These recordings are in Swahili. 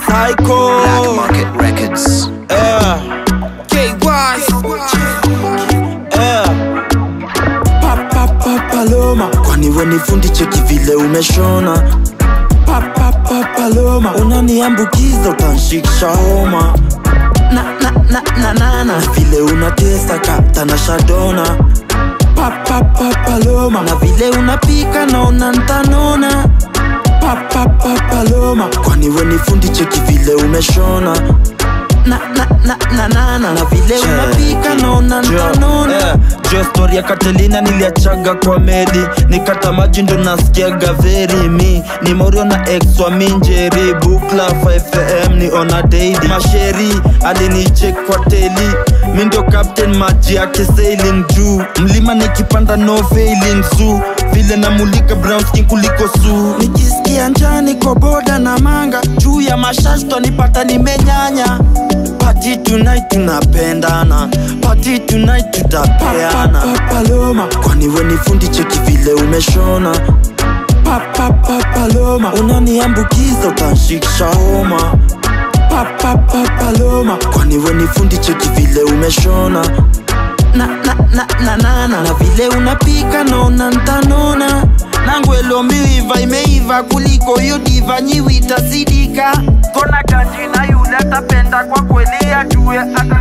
Psycho Black Market Records. yeah. KY yeah. Papa papa Paloma, kwani we ni fundi cheki vile umeshona Papa papa Paloma, unaniambukiza utanshikisha homa na na na na na na vile unatesa kata na shadona Papa papa Paloma, na vile unapika naona ntanona Papa papa Paloma, kwani we ni fundi cheki vile umeshona na na na na na na na vile unapika naona ntanona jo stori ya katelina niliachaga kwa medi nikata maji ndo nasikiaga veri mi ni morio na ex wa minjeri bukla 5am ni ona daily masheri alinichek kwa teli mi ndio captain maji yake sailing juu mlima nikipanda no failing su vile namulika brown skin kuliko su nikisikia njani kwa boda na manga juu ya mashashto nipata nimenyanya pati tonight tunapendana pati tonight tutapeana paloma kwani we ni fundi cheki vile umeshona Papa Paloma, unaniambukiza utanshikisha homa Papa Paloma, kwani we ni fundi cheki vile umeshona na na na na na na na vile unapika naona ntanona nangu elombiiva imeiva kuliko hiyo diva nyiwi itasidika kona kanjina yule atapenda kwa kweli ajue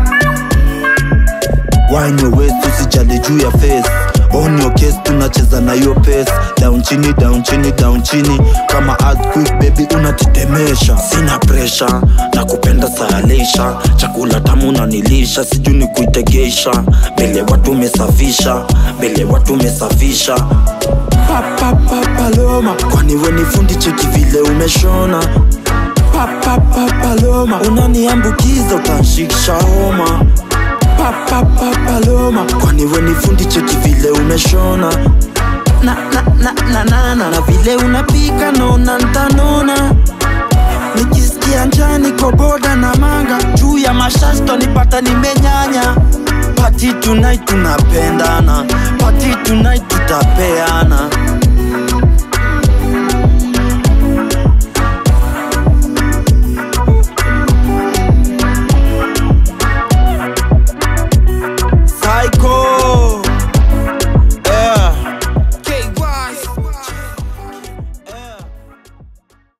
wine your waist usijali juu ya face on your case tunacheza na hiyo pace down chini down chini down chini kama earthquake baby unatitemesha sina pressure na kupenda saalisha chakula tamu nanilisha sijui ni kuitegesha mbele watu umesafisha mbele watu umesafisha Papa Paloma, kwani we ni fundi cheki vile umeshona Papa Paloma, unaniambukiza utanshikisha homa Papa Paloma, kwani we ni fundi cheki vile umeshona na na na na na na na vile unapika naona ntanona nikisikia njani kwa boda na manga juu ya mashashto nipata nimenyanya pati tonight tunapendana pati tonight tutapeana